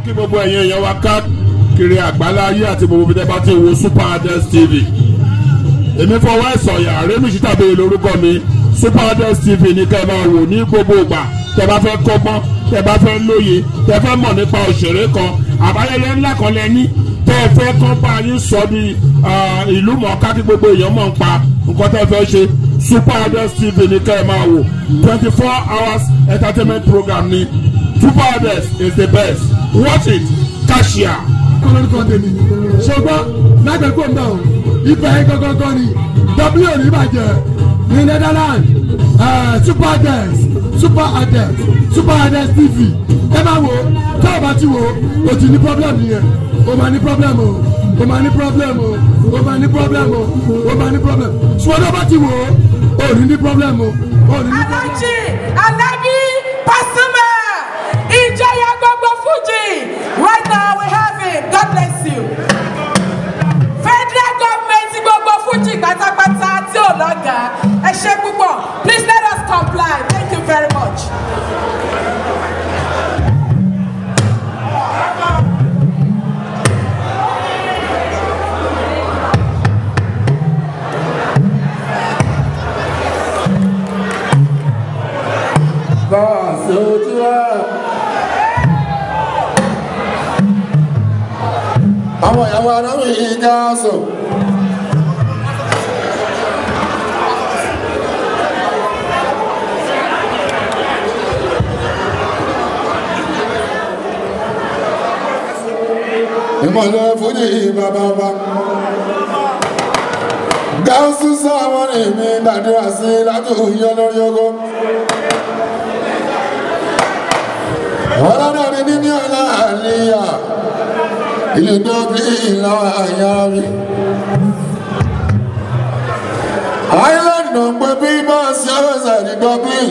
kí gbogbo ẹ̀yin èèyàn wa káàkiri àgbáláyé àti gbogbo ibi tẹ́ bá ti wo super adels tv èmi fọwọ́ ẹ̀sọ̀yà rémísì tàbí lórúkọ mi super adels tv ní kẹ́ ẹ máa wò ní gbogbo ìgbà tẹ́ bá fẹ́ kọ́gbọ́n tẹ́ bá fẹ́ lóye tẹ́ fẹ́ mọ̀ nípa òṣèré kan àbáyẹyẹ ńlá kan lẹ́ni tẹ́ ẹ fẹ́ kọ́ bá yín sọ ní ìlú mọ̀ọ́ká kí gbogbo èèyàn mọ̀ ń pa nǹkan tẹ́ ẹ fẹ́ ṣe super adels tv ní kẹ́ ẹ máa wò twenty four hours entertainment program ni super adels is the best watch it cashier. kọ́lọ́dúnkọ́ tèmi ṣùgbọ́n lágbègbè ń bẹ̀ ọ́ ibẹ̀ gangan ni w ò ní bàjẹ́ ní netherlands super adels super adels super adels tv ẹ máa wo tá a bá ti wo o ti ní problem nìyẹn o máa ní problem o o máa ní problem o o máa ní problem o o máa ní problem ṣùgbọ́n tó bá ti wo o ò ní ní problem o o ò ní ní problem. Alhaji Alabi Pasuma ìjọyà gbogbo Fuji right now we have him God bless you. Federal government gbogbo Fuji pátápátá tí ò lọ́gà ẹ ṣe púpọ̀ please let us comply thank you very much. Bọ́ọ̀sì ojú wa. Àwọn ìyàwó aráwọ̀ yìí já sọ. Ìmọ̀lẹ̀ fújì bàbá bá. Gáúsù sáwọn èmi gbàdúrà sí látòyìn olórí ogun. ọlọ́dọ̀ ni níní ọ̀la àlìyà ilé dọ́bí ìlàwọ̀ àyàrí. island náà ń pè bí bọ́ọ̀sì ọ̀sẹ̀ ní dublin.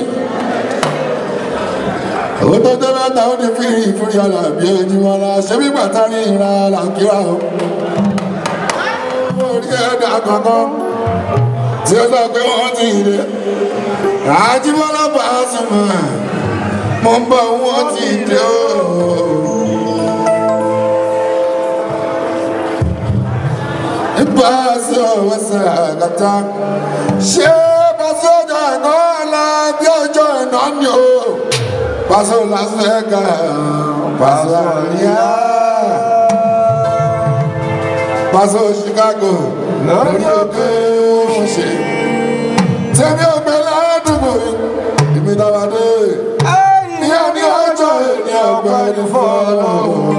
owó tó tẹ́ mẹ́ta ó ní fírí ìfúri ọ̀la bí ojúmọ́ la ṣé bí bàtà ní ìra làkúrà o. orí ẹ̀dá kankan tí ó sọ pé wọ́n ti rè. àjíbọ́lá bá a sùn mọ́ mo ń bọ̀ wọ́n ti dé o. Nípa sí ọ̀wọ́ sàgàtà, ṣé pàṣẹ ọjọ́ ẹ̀nà ọ̀la bí ọjọ́ ẹ̀nà ni o? Pàṣẹ Las Vegas, pàṣẹ àríyá. Pàṣẹ Chicago, lórí òkè ṣe. Tẹ̀mí ọ̀gbẹ́ ládùúgbò yìí, ìbí náà dé ìyá ní ọjọ́ ìní ọgbà ẹni fọ́ọ̀lọ́.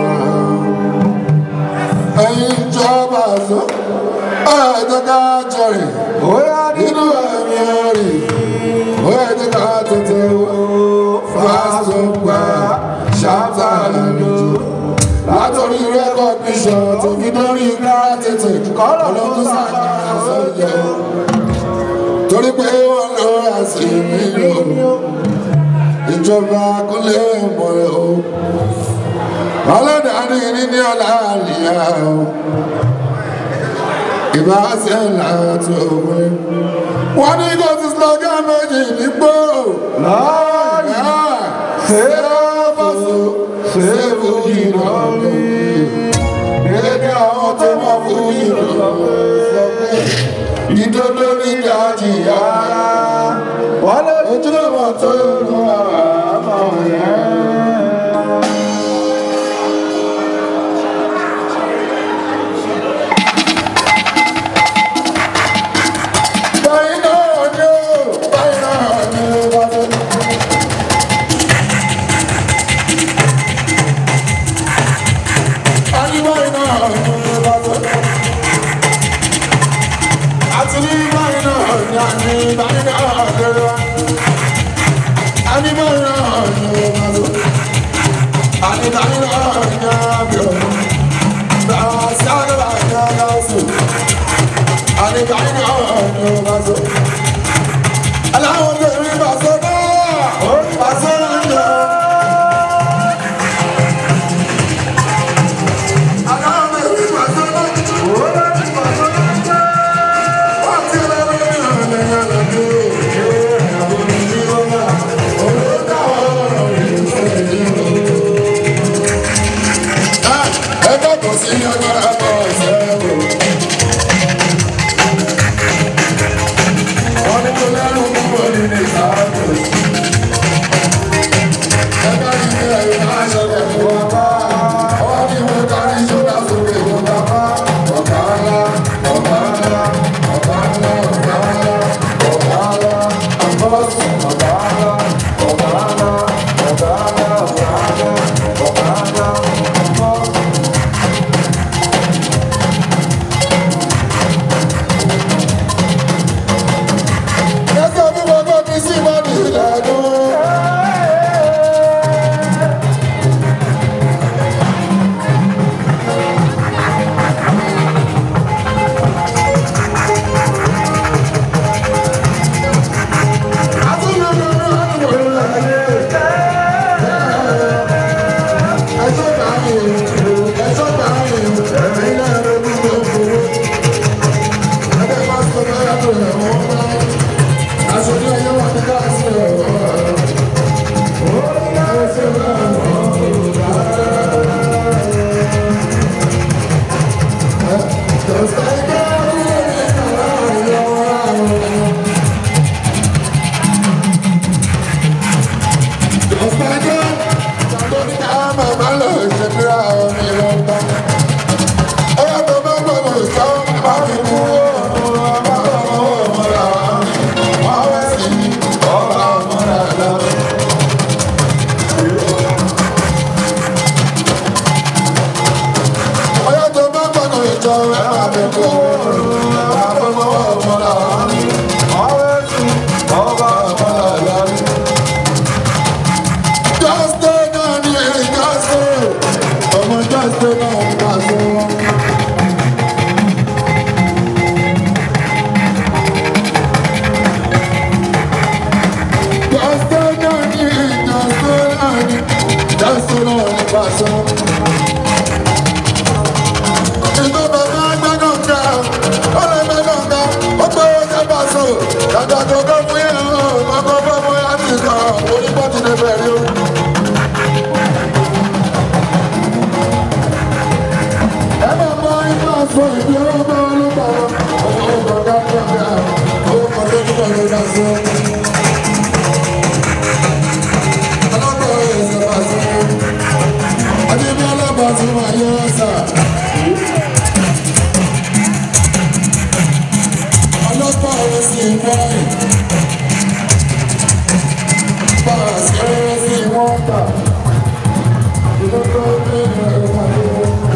ẹ̀yin ìjọba àzọ ọ̀rọ̀ ẹ̀jẹ̀ ká jọrìn nínú ẹ̀mí ẹ̀rì ó ẹ̀jẹ̀ ká tètè wò fásitì ṣáàtà lẹ́nu látọ̀rí rẹ́kọ̀díṣàn tó fi dórí gírátìtì ọlọ́dún sàkàrà sọ́jọ́ torí pé wọ́n lọ́ọ́ àṣìmí lò ìjọba kúnlé mọ̀rẹ́ o ọlọ́dàáni níní ọ̀la àlìyá o ìbá ṣe láti òwe wọ́n ní kò sí slogan méjì nígbò láàyè ṣé fọ́sọ ṣé fújì lọ́wọ́ èdè àwọn tó mọ̀ fújì lọ́wọ́ sọ pé ìdodo ní ìjà jìyà wọ́n lè ojúlọ́mọ tó lù àmọ́ yẹn. Báyìí náà ni ó, báyìí náà ni ó wá lọ. Àní báyìí náà ni ó wá lọ. Àti ní báyìí náà ni àní báyìí náà ni ó wá. Àní báyìí náà ni ó wá lọ. Àní báyìí náà ni ó wá lọ. Bàá sí àgbà ní ọ̀gá ọ̀sùn àníkàní àwọn ọ̀nà ọ̀bàṣọ. aláwọ̀ lè rí bàṣọ náà bàṣọ náà. aláwọ̀ lè rí bàṣọ náà. wọ́n ti lọ lórí ọ̀nà ìyànà tó. Olùdáwọ̀ ọ̀rọ̀ ìṣẹ̀lẹ̀ ẹgbẹ́ kò sí agbára bọ̀ ṣẹ́ o. wọ́n ní kó lẹ́rù kúrò nínú ìsáàbò. ẹgbẹ́ yìí ní ẹ̀yìn máa ṣẹlẹ̀ fún wa bá. ọwọ́ kí wọ́n kárí ṣọ́dá sókè tó bá bá. ọ̀gá ńlá ọ̀gá ńlá ọ̀gá ńlá ọ̀gá ńlá ọ̀gá ńlá àbọ̀sùn ọ̀gá ńlá ọ̀gá ńlá ọ̀gá ńlá ọ̀gá ńlá ọ̀gá ńlá àbọ̀sùn. Ẹsẹ̀ mi wọ́n gbọ́ mi sí ìwádìí ìlànà. Just stay down here, just stay. Ọmọ just stay down, just stay. Just stay down here, just stay down here. Just stay down, just stay. Ìgbà bàbá gbẹ́gàn ká, ó lè gbẹ́gàn ká, ó pé ó jẹ́ bàṣọ. Dàda tó kọ́ fún yẹn o, ọkọ̀ fún ọmọ yẹn ti kàn, onípọ̀ ti lè bẹ̀rẹ̀ o. Ẹ máa mọ ipa sọ ìdí ọmọ olùkọ́ ọmọ ọgbọ̀ngàn gbọ̀ngàn, owó kan tó túbọ̀ ló dá sí. Ọlọ́pàá ẹ̀sẹ̀ bàṣọ, Adébí ọlọ́pàá ti máa yọ ọ́ sà. ọlọ́pàá ọ̀rọ̀ sí wáyé. Báàsì ọ̀rọ̀ sí wọ́n tà. Ìdókòwò ní ẹ̀rọ pàdé.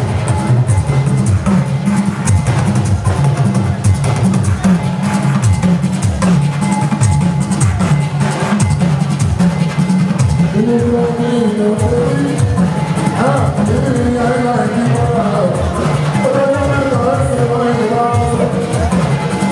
Ìdókòwò ní ìdókòwò ní. Ah, ìdílé ní ayé àìjí mọ́ra. Ó lọ́jọ́ mẹ́ta ó sì wọ́n ìlú ọ̀sán.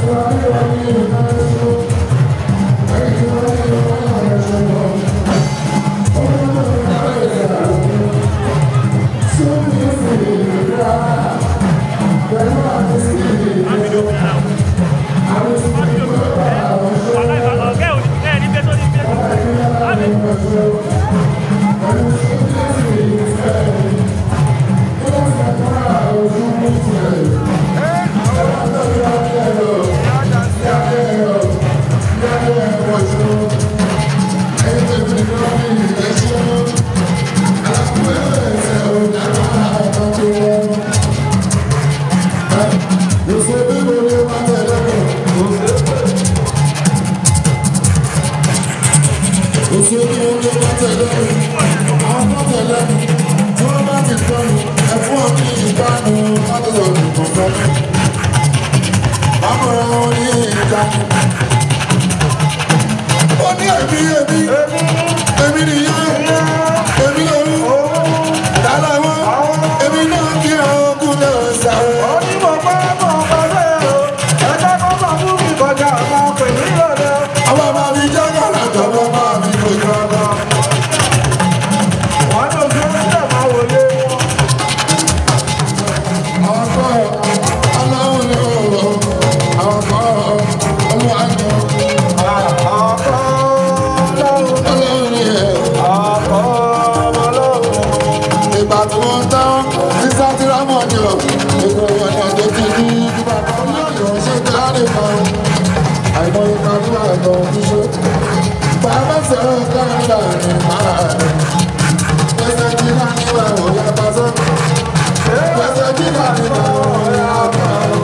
Ó ní èmi èmi èmi nìyẹn èmi lòun dálá wọn èmi náà kí ọkùn lè sáré. Àwọn ọmọ mi jẹ́ kàrà tọ́wọ́ máa mi kò jọ ọkọ. Ọkọ ìgbà tí wọ́n tán sísá tí rámọ̀ ni ọ̀ gbogbo ọ̀nà tó ti ní bíbá kan lọ́yọ̀ ṣe jáde kan àìmọ̀ ipa tí wà lọ fi ṣe bàbá sọ̀rọ̀ káńtà ní máa rẹ̀ pẹ̀sẹ̀ kí náà ní wà wọ̀ yá bá sọ́ pẹ̀sẹ̀ kí náà ní wà wọ̀ yá bá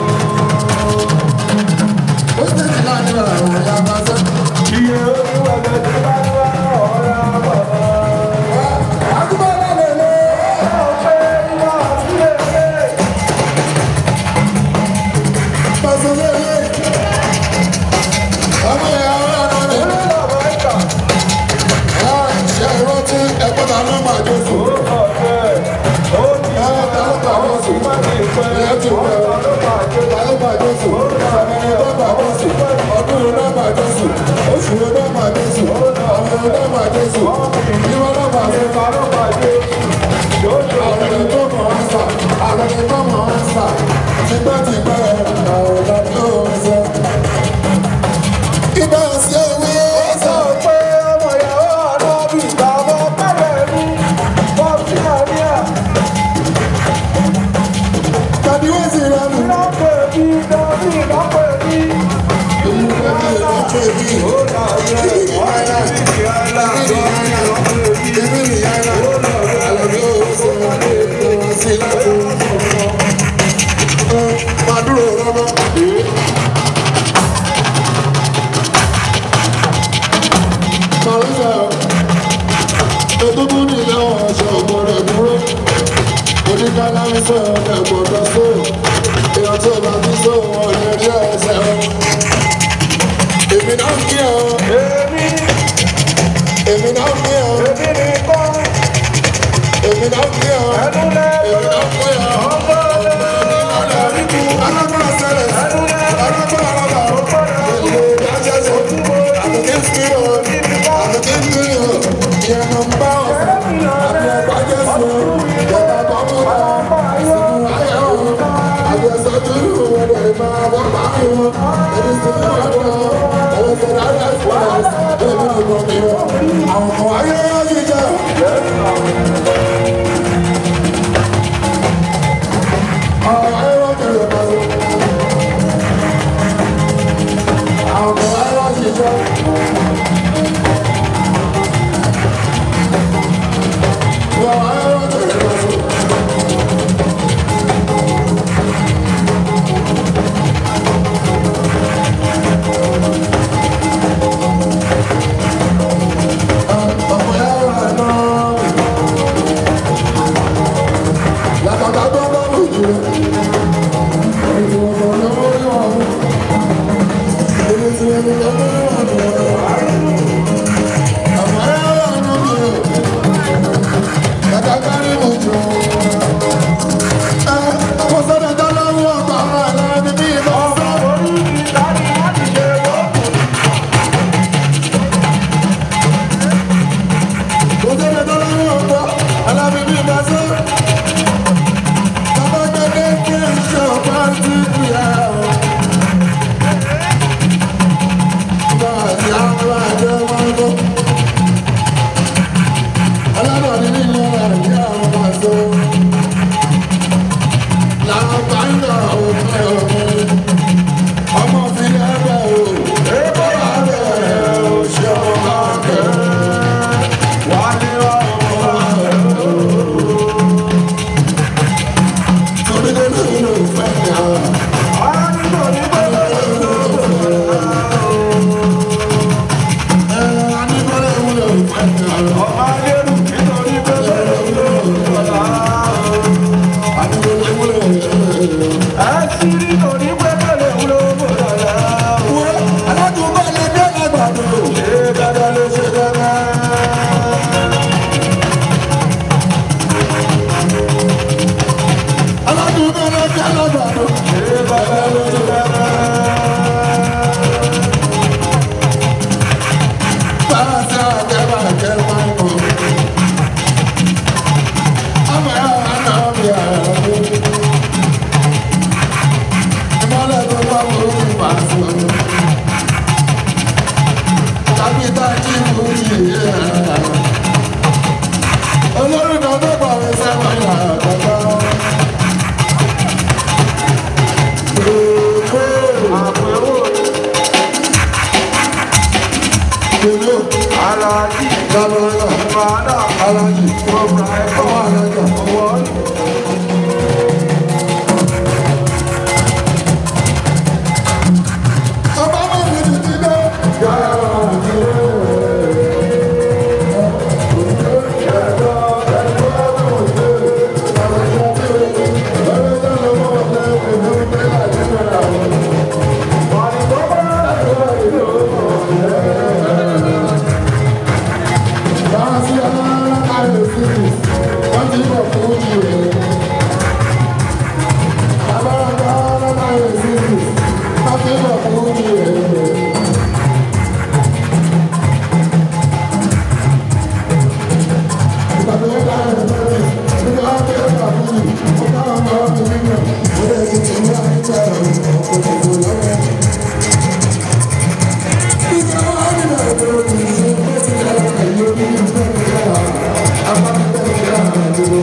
pẹ̀sẹ̀ kí náà ní wà wọ̀ yá bá sọ́. Iye owó ẹgbẹ́ tí bá ń wá ọ̀rẹ́ àbọ̀. àdúgbò náà lè lé. Ọ̀pẹ ìwà sílẹ̀ ṣe. pẹ̀sẹ̀ lè lé. ọmọ ìyá ọ̀rẹ́ náà lè lé. Olúlọ̀bọ̀ ìkà. ṣe ìrántí ẹ̀kọ́ ta ló máa jó fún. Ọ̀pẹ. Ó ti ẹ̀ ta ló máa jó fún. má ti pẹ́. ìyẹn ti pẹ́. Ọ̀pẹ ló máa jó. ta ló máa jó fún. sàmìnì ló máa jó fún. ọdún ló máa jó fún. oṣù ló máa jó fún. ọ̀rẹ́ ló máa jó fún. ìwọ ló máa jó fún. Ìta ló máa jó. Yóò jó. àwọn ẹni tó mọ̀ ọ́n sà. àwọn ẹni tó mọ̀ ọ́n sà. tipẹ́tipẹ́ àwọn ọ̀dà tó ń sọ. ibà sí ewé Sọ pé ọmọ ìyàwó ànábì ìgbàgbọ́ pẹ́lẹ̀ ní bọ́ọ̀sì àríyá. tàbí wọ́n sì rẹ̀ mí. Ìlọ́pẹ̀ bí dọ́bí ìlọ́pẹ̀ bí. èyí ló ń bẹ̀rẹ̀ lọ́pọ̀ èbí. Ó láyé ọ̀rẹ́ ìdí àìlá lọ́bí ìlọ́pẹ̀ bí. èmi nìyá náà. àlọ́ yóò sọ ọ́ sí láti. máa dúró rọ́mọ́. máa ń sọ egungun ní ilé ọ̀ṣọ́ ọ̀gbọ́dọ̀ dúró. oníkálá ń sọ ẹ̀gbọ́dọ̀ sọ. èèyàn tó bá ti sọ wọn lè rí ẹsẹ̀ wọn. èmi náà ń kí ọ. Èmi èmi náà ń kí ọ. èmi nìkan èmi náà ń kí ọ. ẹnu èmi lẹ́nu. náà ń kí ọ. Ọgbọ́n lẹ́nu. alágbára sẹ́lẹ̀. alágbára alágbára. èlé ìdájọ́ sọ. àtúntí ń kí ọ. àtúntí ń kí ọ. ìyẹn ló ń bá ọ. àti ẹ̀gbá jẹ́ sọ. ìjọba tó mú ta. ìsìnkú ayé ọ. àti ẹ̀sọ́ tó lù wọ́n lè máa bọ́ pààyàn wọn. èmi sì ń wọ́n lọ. ẹ̀rọ sọ̀rọ̀ ayé ẹ̀fọ́ èmi nìkan mi ọ. àwọn ọmọ ayé yìí jẹ́. àwọn ayé wọ́n kéré pàṣẹ. àwọn ọmọ ayé wọ́n yìí jẹ́. àwọn ayé wọ́n kéré pàṣẹ. ọmọ ayé wọ́n náà. Látàtà tó bá wù jù lọ. Èyí tí wọ́n bọ̀ lọ́wọ́ ní wọn. Èyí tí wọ́n bọ̀ lọ́wọ́ ní wọn. Àmọ́ ẹ wà nù mí o. Látàtà ní mo jù. Ẹ kò sọ́dọ̀ tó lọ́wọ́ ọ̀gbà ọ̀rọ̀ àlọ́ ní bí ìbọn sọ. Orí mi láti láti ṣe wọ́n. Kò sọ́dọ̀ tó lọ́wọ́ ọ̀gbà àlọ́ ní bí ìbọn sọ. Bàbá gbẹdẹ kí n ṣe ọ̀pá sí ìyá o. Báyìí àwọn àjọ máa ń bọ̀. Alábàárí nínú àyè àwọn máa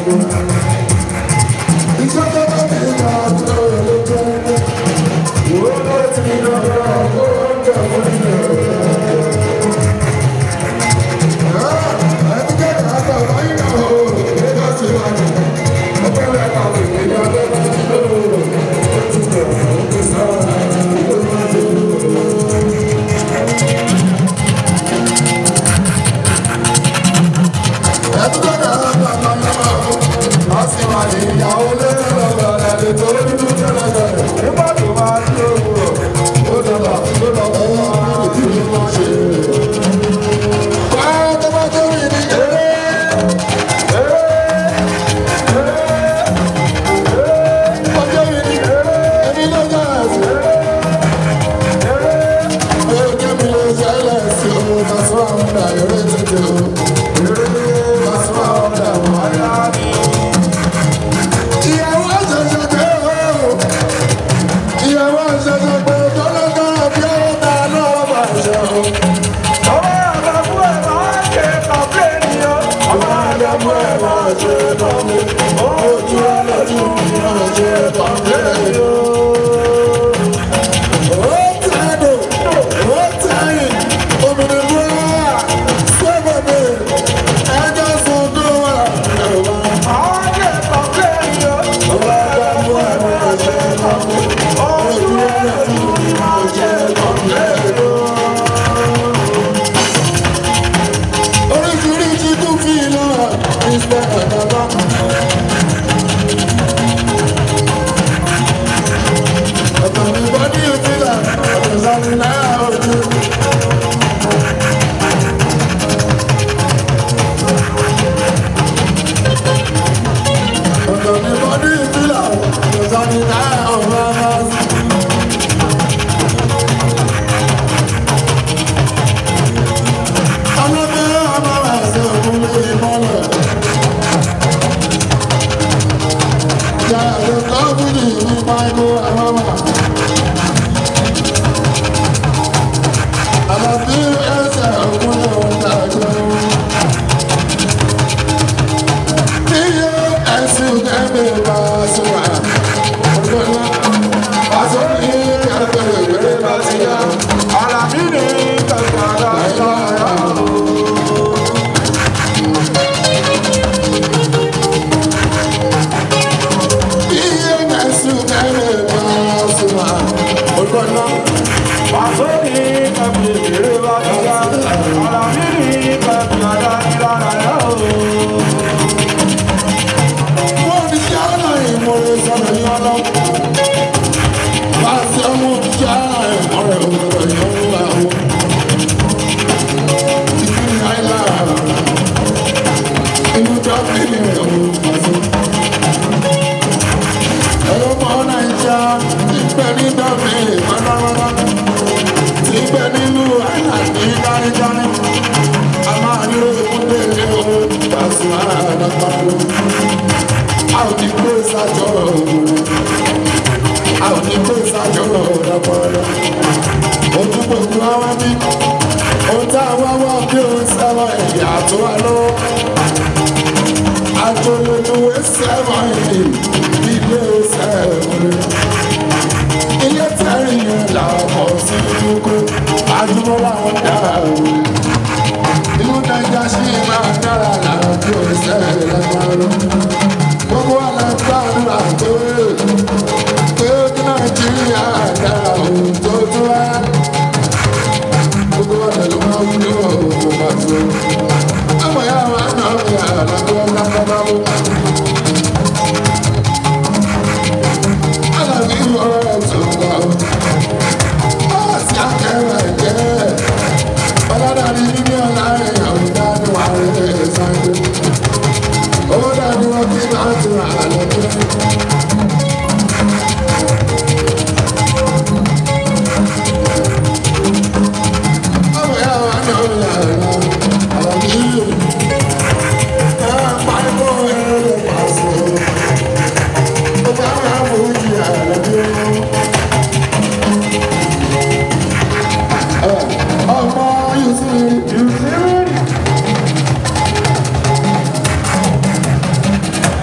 Ọmọ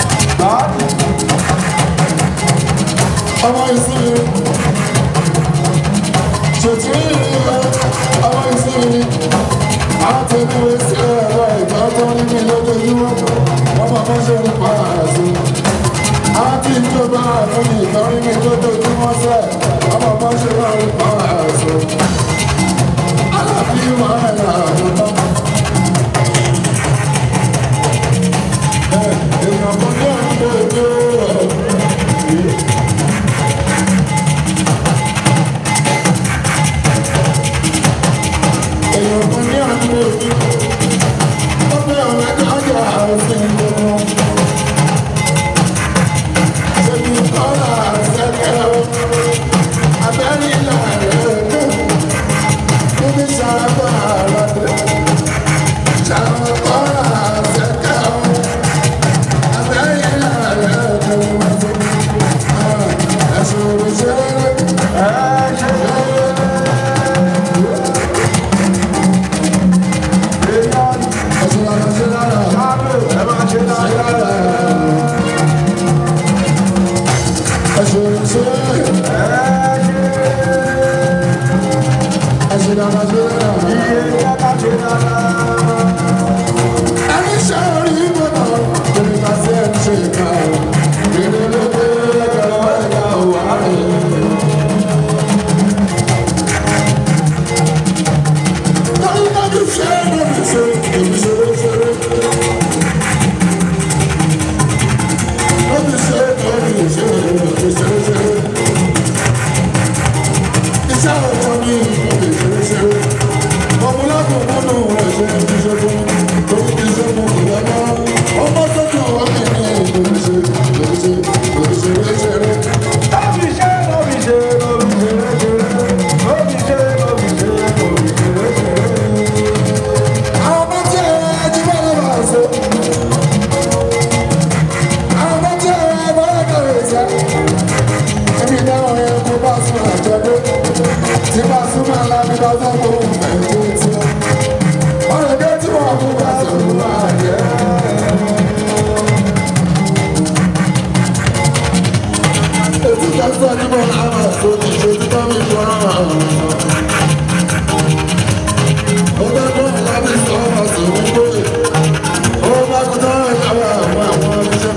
ọmọ ìsinmi ṣètì ọmọ ìsinmi àti ìwé sí ẹ̀rọ ìgbà tó ní mi lójoojúmọ́ wọ́n máa mọ́ ṣe ń pa àṣẹ. àti ìjọba fún mi ìtọ́rí mi lójoojúmọ́ sẹ́ wọ́n máa mọ́ ṣe ń pa àṣẹ. alábí wọn ẹ̀rọ àbúrò. èèyàn kan ní àdúgbò èdè ọ̀rọ̀. èèyàn kan ní àdúgbò èdè ọ̀rọ̀. ó fẹ́ ọ̀rẹ́ kájà àrùn ìgbòho. ṣèbí kọ́lá ṣẹlẹ̀ o. abẹ́rẹ́ ìlà rẹ̀ kú. níbi ṣàbà àràdé. ṣàbà kọ́lá ṣẹlẹ̀ o. abẹ́rẹ́ ìlà rẹ̀ kú. ẹ̀sùn òṣèré. ẹ̀sùn àṣẹ ẹ̀sùn òṣèré. ẹ̀sùn àṣẹ ẹni ṣe orí gbọ́dọ̀ lórí ká sí ẹni ṣe ìka ìrìn lóde ẹgbẹ̀rún ẹ̀ka òwà rẹ̀. dájúdájú ṣe é lórí ṣe èmi ṣeré ṣeré. lórí ṣe lórí ṣe èmi ṣeré ṣeré. iṣẹ́ ọ̀tọ̀ ni lórí ṣeré ṣeré. ọmọlágùn múnú rẹ̀ ṣe é fi ṣe fún mi lórí kí ṣe mú kò lọ́nà. ọmọ tó kàn wá mi ní lórí ṣe lórí ṣe lórí ṣeré ṣeré. àwọn ọmọ tí ẹ jí bá lọ bá ṣe. àwọn ọmọ tí ẹ bá lọ kàwé ṣe. ẹbí dáhùn yẹn kó bá sún àjọdé. tí bá sún máa la bí bá fẹ́ kó ń fẹ́ tó tí. ọ̀rọ̀ dé tí wọ́n kó bá sún máa jẹ́. ètò ìjọsìn níbo làwọn ẹ̀sọ́ ti ṣe tí bá mi jọ àwọn ọgbẹ́gbọ́n lábẹ́ sọ́wọ́ sọ̀rọ̀ gbòòrè ó bá kú tán ìyàwó àwọn àwọn ọmọdé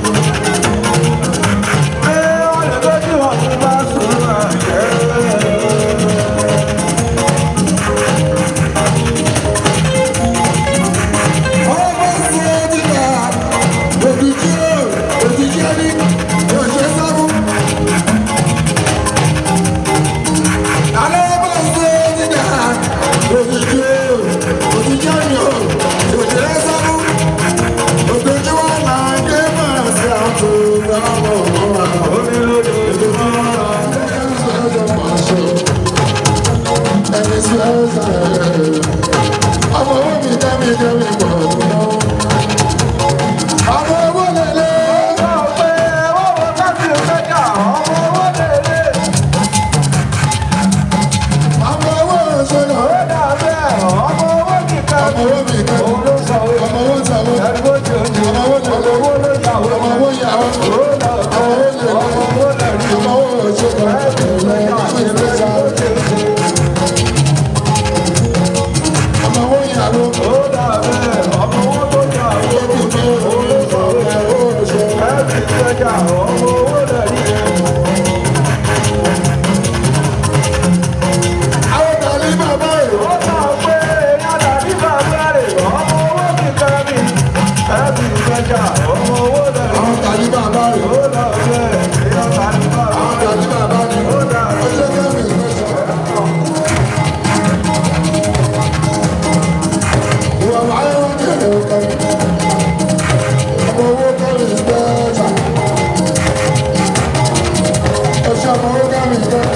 ọmọ sí ojúbà òjijì ó òjijì ẹni òṣè sábú. alẹ́ ọmọ sí ojúbà òjijì ó òjijì ẹni òṣè sábú. òjòjú wa máa ń gbé máa sí àtò ìdáwọ̀ ọ̀rọ̀ omi lóde ìdúró ẹni sí ọjọ́ pàṣẹ ẹni sí ọjọ́ ẹ̀rẹ́ ọmọ owó mi jẹ́ mi jẹ́ mi pọ̀ náà. ọmọ owó lélẹ̀. ọmọ owó ṣọlọ. ọmọ owó mi kẹ́. ọmọ owó sanwó. ọmọ owó sanwó. ọmọ owó lélẹ̀. ọmọ owó yàwó. ọmọ owó lélẹ̀. ọmọ owó ṣọlọ. ọmọ owó yàwó. àwọn tàbí bàbá rẹ̀. àwọn tàbí bàbá rẹ̀. àwọn tàbí bàbá rẹ̀. ọjọ́ kẹ́mi ìgbésẹ̀. ìwà wáyé wọn kẹ̀lé ọkọ. ọmọ owó kọ́lé ìgbésẹ̀. ọṣẹ ọmọ owó kẹ́mi ìgbésẹ̀.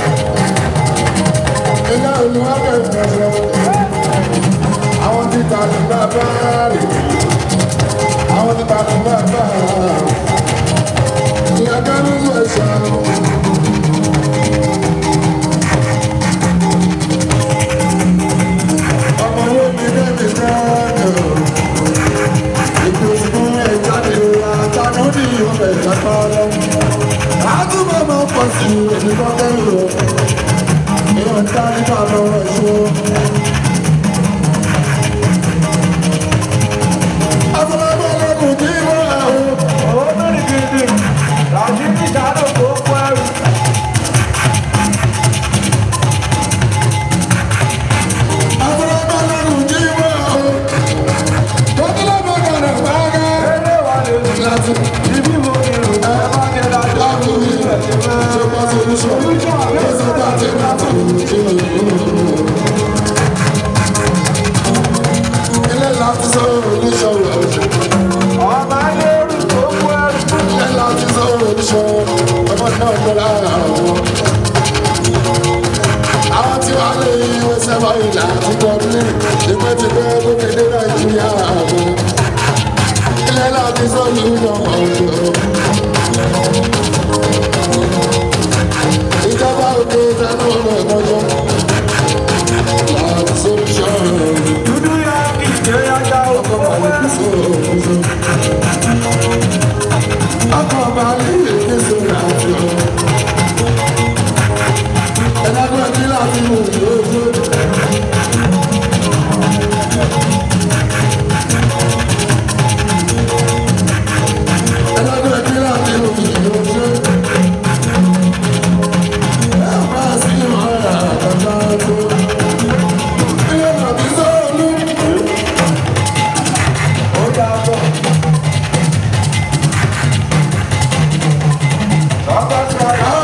iná olùwàbẹ̀ ìgbésẹ̀. àwọn ti tàbí bàbá rẹ̀. àwọn ti tàbí bàbá rẹ̀. ìyá kẹ́mi ìgbésẹ̀. ọmọ owó mi lẹ́mi náà ètò ìgbọ́n ẹ̀ jáde àtàkùn ní ọbẹ̀ ìjàpá lọ. àtúbọ̀ máa pọ̀ sí èmi kan kẹ́rù o èèyàn ń dá nípa lọ́wọ́ ìṣó. afọlọ́gbọ́n lọ́kùn tí wọ́n rà o. Olórí gidi, Rashidi Jalo kò kó ẹrù. afọlọ́gbọ́n lọ́kùn tí wọ́n rà o. tọ́kílọ́gbọ́n kan rẹ̀ pàgẹ́. Ilé wa lè lù. láti Ibi mo ni rò. Ẹ bá jẹ dájọ́. láti rí ṣe bá solution. ó sọ pé àti láti rí ilé láti sọ solution rẹ̀. Ọmọ ayé rù kò kó ẹrù. ilé láti sọ solution ọmọ náà gbọ́ lára wọn. àwọn tí wàá lè yí ìwé sẹ́wọ̀n ìlà àti gọ́ọ̀mù tipẹ́tipẹ́ gómìnà nàìjíríà àwọn. ilé láti sọ solution ọ̀dọ́. ìjọba òkè tẹnu ọmọ ìmọ̀jọ́. láti solution Dúdú yá kì í ṣe yájá o. ọkọ̀ balẹ̀ kí sọ̀rọ̀ ọkọ̀ balẹ̀ kí sọ̀rọ̀ àti ọ̀. ẹ̀dàgbọ́n kí láti mú ìlú ẹ̀dàgbọ́n kí láti mú ìlú ẹ̀ máa sí ọ̀rọ̀ àgbàgbà tó. ilé ìgbàgbé sọ̀rọ̀ lù. Ó yàtọ̀. Bàbá ti wá yá.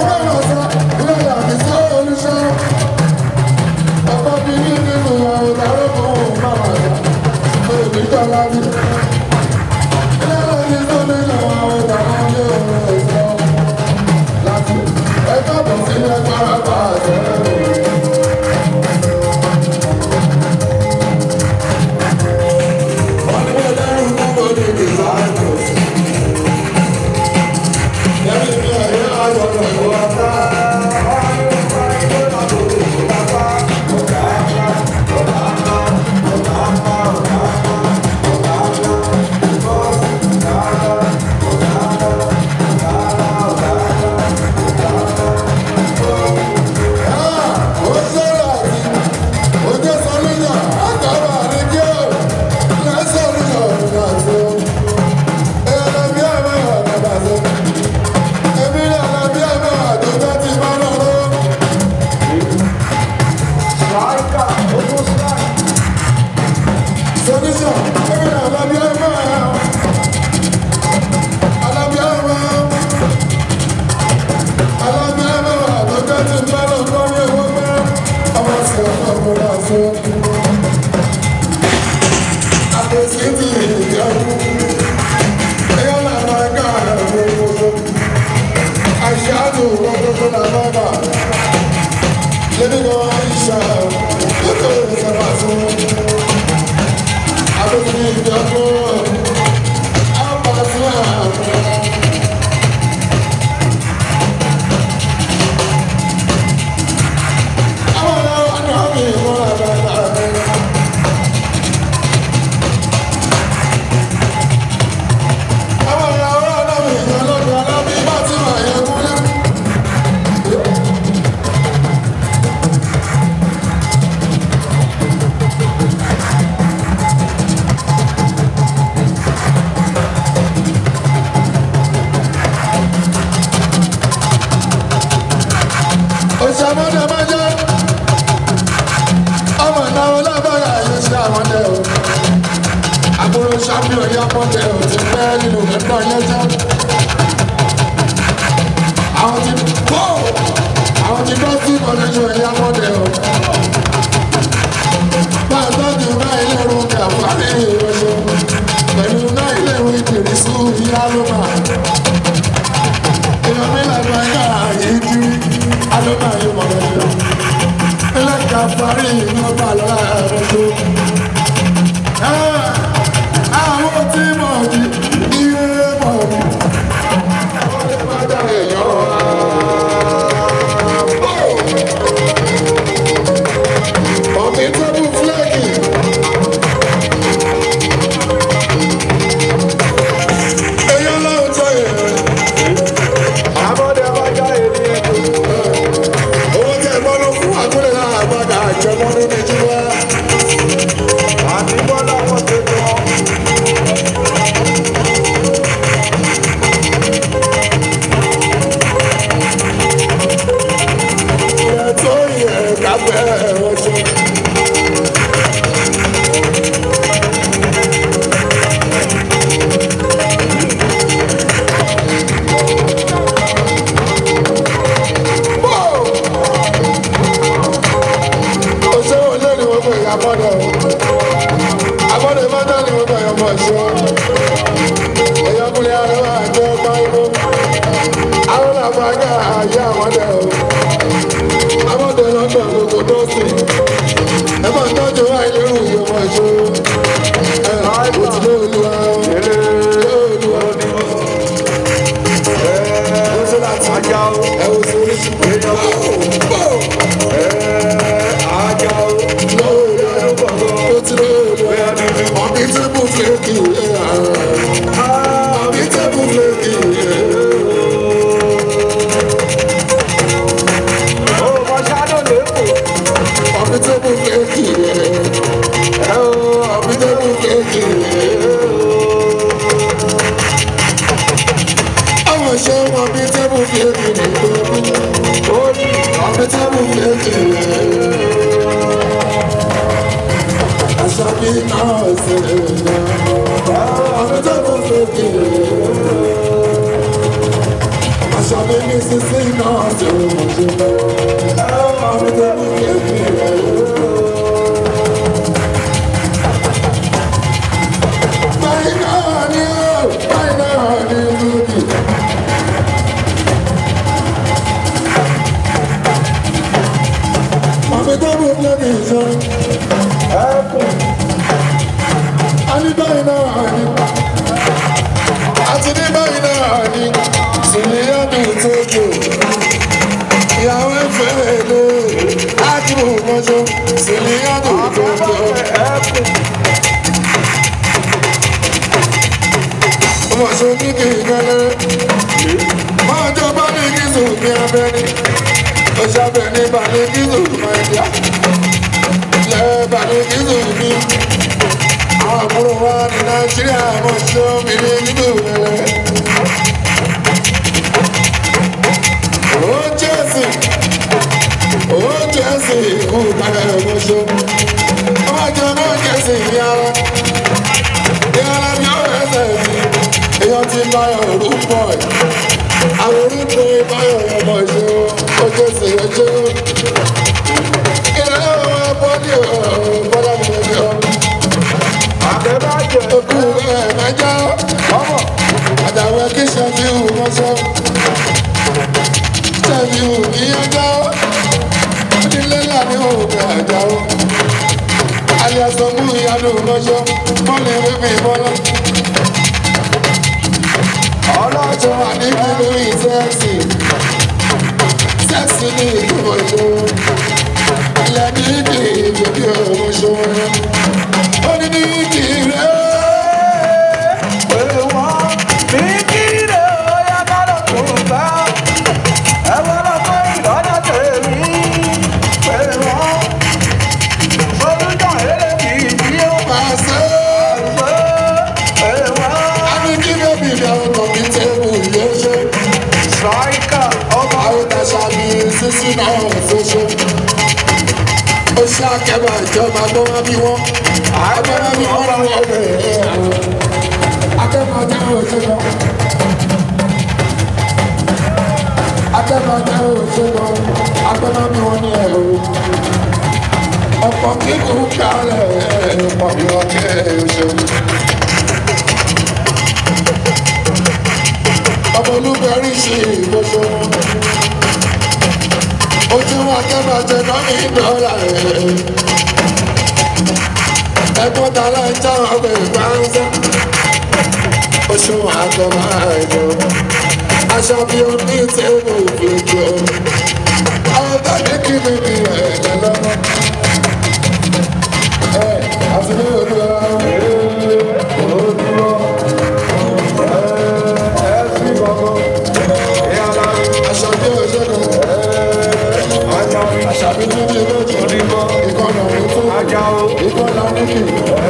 Láìka, ó tún sáì. Living on Aisha, look at the Òṣèmọ́dé máa jẹ́ ọmọ ìnáwó lábára yóò ṣe àwọn ẹ̀ o. Àbúrò champion yá pọ́ńtẹ̀ ò ti pẹ́ nínú ẹ̀gbọ́n yẹn jẹ́. Àwọn ti kó àwọn ti bọ́ sí connection yá pọ́ńtẹ̀ o. Bá a tọ́jú náà ilé ìrún kàfárí ìrọ̀ṣọ́ pẹ̀lú náà ilé ìwé ìdìrísù ìyá ló máa. Èèyàn mi làgbà yá yìí kiri, alóbà yóò mọ̀ lọ́jọ́. Ilé kàfárí ìlú bá lọ́la ẹ̀rọ tó. Àwọn tí mọ̀ jí, iye mọ̀ jí. Àwọn tí máa dára èèyàn wá. Ọ̀mí tó bú fúlẹ́ẹ̀kì. Èèyàn lọ́wọ́ tó yẹ. yá àwọn dẹ̀ o. Àwọn dẹ̀ lọ́dọ̀ gbogbo dọ́sì. Ẹ máa tọ́jú àìlérò ìyọ̀mọ̀ ìṣòro. Ẹ kò tí ló olúwa o. Olúwa. Ó ti láti ẹ wò sí oríṣi. Ó ti ló olúwa. Ọ̀bí tẹ́bù fèkì. Ọ̀bí tẹ́bù fèkì. Ọ̀bí tẹ́bù fèkì. Ọ̀bí tẹ́bù fèkì. Àwọn ṣe wọn bí tẹ́bù fèkì nìkan. Ọ̀bí tẹ́bù fèkì. Aṣábí náà ṣe ọ̀bí tẹ́bù fèkì. Aṣábí ní sísí náà ṣe ọ̀bí tẹ́bù fèkì. Báyìí náà ni ó, báyìí náà ni lódì. Màmí tó bú lórí ìṣọ́. A ní báyìí náà ni. Àti ní báyìí náà ni. Sìlíọ̀nù tó jò. Ìyàwó ẹ̀fẹ̀ lè. Ájúbù mọ́jọ́. Sìlíọ̀nù tó jò. ọmọ ṣe ní kí n gẹ́lẹ́. máa jọ bá ní kí sùn ní abẹ́ni. ó ṣàbẹ̀ ní balẹ̀ kí sùn máa jà. lẹ́ balẹ̀ kí sùn ní. àwọn àbúrò wa ní nàìjíríà mọ̀ ṣe omi ní nígbà rẹ̀. ó jẹ́sì ó jẹ́sì kú padà mọ̀ ṣe. ó máa jẹ mọ́ jẹ́sì ní ara. ìyára bí ó rẹ̀ sẹ̀ sí èèyàn ti báyọ̀ orúkọ ẹ̀ àwọn orúkọ báyọ̀ ọmọ ìṣe ojú sí ojú ilé ọmọ bọ́dí bọ́dá mi lè jọ okú ẹ̀ mẹ́jọ àdàwọ̀ kí ṣẹ́fíù mọ́ṣọ́ ṣẹ́fíù ní ẹjọ́ onílé láàní òkè àjàó alias ọmú ìyanu mọ́ṣọ́ bọ́ọ̀lù ìwé mi bọ́lá ọlọ́jọ́ àdébí lórí sẹ́ẹ̀sì sẹ́ẹ̀sì ní ìgbìmọ̀ ìṣòro ilẹ̀ ní ìdí ìgbèbí ọmọ ìṣòro ó ní ní ìdí rẹ̀ máa ṣe é àbí kí bébì mi àwọn kọ̀mí tẹ́bù yóò ṣe àwọn tàṣà bí sísí náà ṣoṣo ó ṣe akẹ́bà ìjọba tó wá bí wọ́n agbára bí wọ́n lọ́wọ́ bẹ̀rẹ̀ akẹ́bà jẹ́ òṣèlú akẹ́bà jẹ́ òṣèlú agbára bí wọ́n ní ẹ̀rọ ọ̀pọ̀ kíkún kálẹ̀ ọ̀pọ̀ bí wọ́n kẹ́ òṣèlú. ọmọ olúbẹ̀rí ṣe ìgbọ́sọ. ojú wọn kẹ́bàjẹ́ náà ní dọ́là rẹ̀. ẹ̀gbọ́n tààlà ń já ọgbẹ̀ ìgbàanṣẹ́. oṣù àgọ́ máa jọ. aṣọ bí o ní tẹ́lẹ̀ òfìjọ. àwọn tàbí kí mi ní ẹ̀jẹ̀ lọ́wọ́. ẹ àti ní olúwa. aṣọ bí o ṣe kàn. àṣàbí tún ní lójú. ìkọlù ọ̀hún tó. ìkọlù ọ̀nìkì.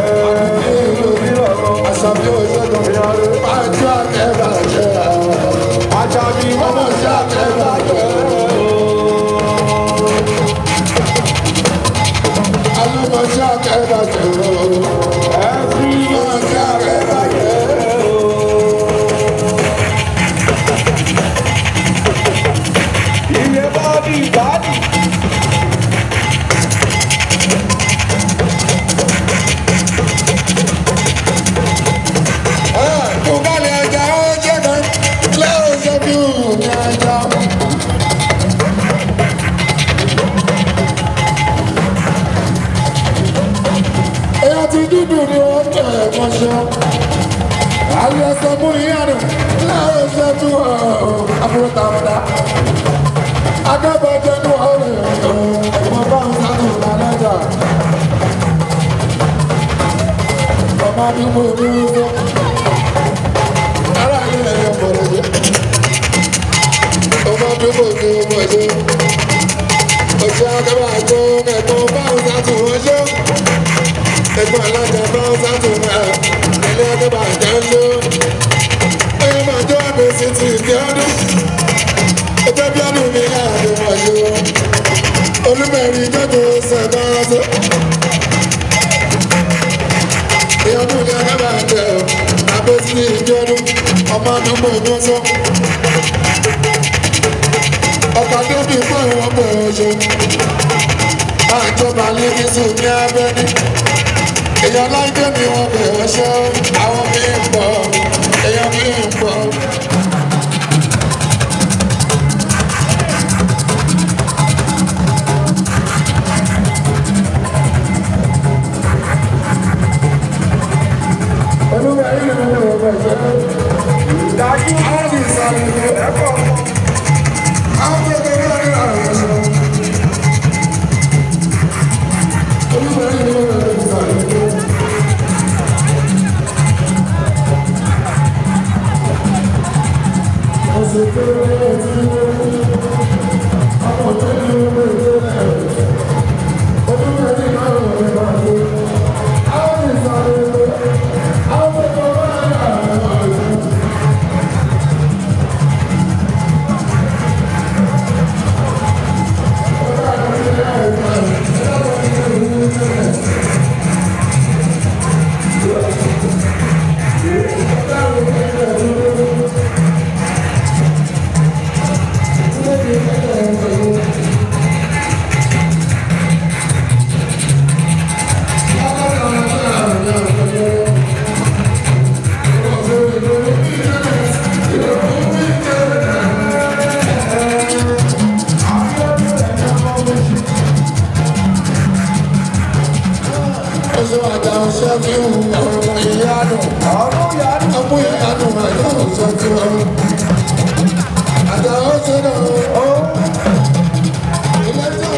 àṣàbí o ṣe kàn. pàjọ àkẹ́bàjẹ́. ọmọ ṣe àkẹ́bàjẹ́. alúmọ̀ ṣe àkẹ́bàjẹ́. ọmọ ṣe àkẹ́bàjẹ́. kò balẹ̀ ẹja ó jẹ́ akẹ́bà tó ẹ̀kọ́ báwọn sátò wọ́n ṣó. ẹ̀gbọ́n alájà báwọn sátò máa ilé akẹ́bà jẹ́ ń lò. ẹ̀yìn máa jó àbẹ̀sí ti ìdí ọdún. ẹjọ́ bí ọdún mi láàrin wọ́n ṣó. olùmẹ̀rin jọ́jọ́ sẹ̀gbọ́n aṣọ. ìyọdún ní akẹ́bà jẹ́ ọ̀ àbẹ̀sí ti ìdí ọdún. ọmọ àdúgbò ní ọ̀sán ọkọ̀ tó bí fún ìwọ̀n pọ̀ ọ̀ṣọ́ àjọba lẹ́gísù ní abẹ́ni èèyàn láìpẹ́ mi wọ́n pẹ̀ ọ̀ṣọ́ àwọn mi ń pọ̀ èèyàn mi ń pọ̀. olúwa yìí ni mo wọ̀ bẹ̀ ṣẹ́ dájú àwọn ìsàlẹ̀ ẹ̀kọ́ àwọn tó tó wọ́n ní àwọn ọ̀ṣọ́. olúwa yìí ni mo wọ̀ bẹ̀ ṣẹ́. ọ̀ṣọ́ àjà ọ̀ṣọ́ fi ń wù ọmọ ìyanu ọmọ ìyanu àjà ọ̀ṣọ́ fi ń wù. àjà ọ̀ṣọ́ náà ilé tó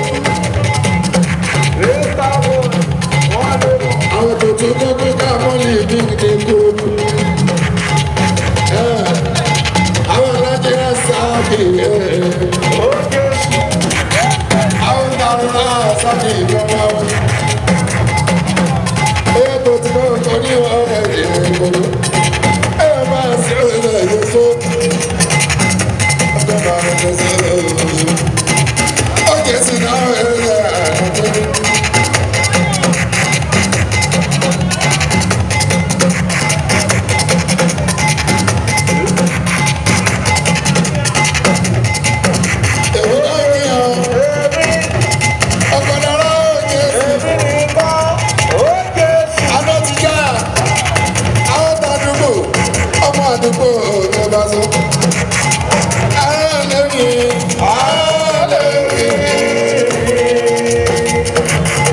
àwọn tó tó tó tó ká mọ́lì ní ìdíkò. àwọn alájẹ sáàbì àwọn táwọn sáàbì ìjọba wọn. Ẹ tó ti náà kọ́ ní ọ̀rẹ́ ìrìnkòrò. Ẹ máa sí ọ̀rẹ́ yìí tó. Ọjọ́ bá rẹ̀ lọ sí ọ̀rẹ́ yìí. Ó jẹ́ sí náà ẹ̀rẹ́ àtọ́jú. Èwo náà rí ọ. Ọkọ̀ dára ó jẹ́ sí. Àná ti já. Àwọn tàdúgbò. Ọmọ àdúgbò ló bá sọ. Ààrẹ lẹ́yìn. Ààrẹ lẹ́yìn.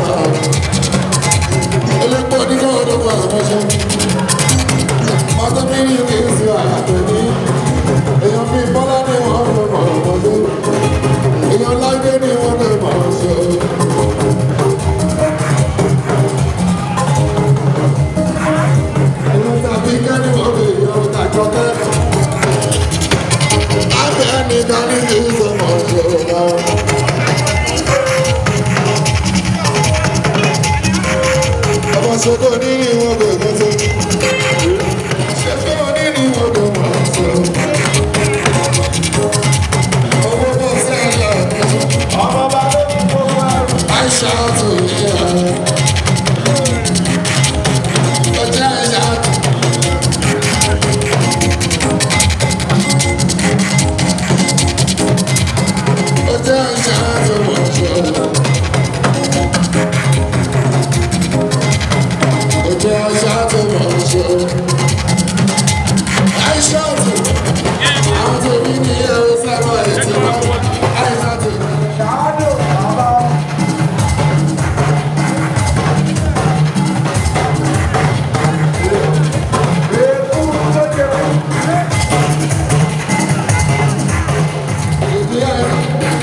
elépo ní kọ́ ọdún wà lọ́sẹ̀. ọdún mi ní kí n sì àyàtọ̀ ní. èèyàn fi bọ́lá ní wọ́n fẹ́ mọ̀ ọmọdé. èèyàn lágbé ní wọ́n fẹ́ mọ̀ ọ̀ṣọ́. èèyàn tàbí kẹ́ni wọ́n fi èèyàn tàjọ́ kẹ́. abẹ́ nìkan ní kí n sọ mọ̀ ọ̀ṣọ́ náà. ọmọ ṣogo nínú ìwọ̀n kò mọ́ tó. ṣogo nínú ìwọ̀n kò mọ́ tó. owó bọ́ sí ẹ̀yà ọmọ bá ló ní gbogbo ẹrù. àìsà tó yẹ. ọjà ẹ̀yà ọjà ẹ̀yà tó mọ̀ tó. ọjọ́ aṣáájú mọ̀ ń ṣe. àìṣáàtù àwọn tó ní ní ẹ̀rọ sábà ètò àìṣáàtù. ṣáádò bàbá èkú tó ṣe fún ìdí ẹ̀rọ.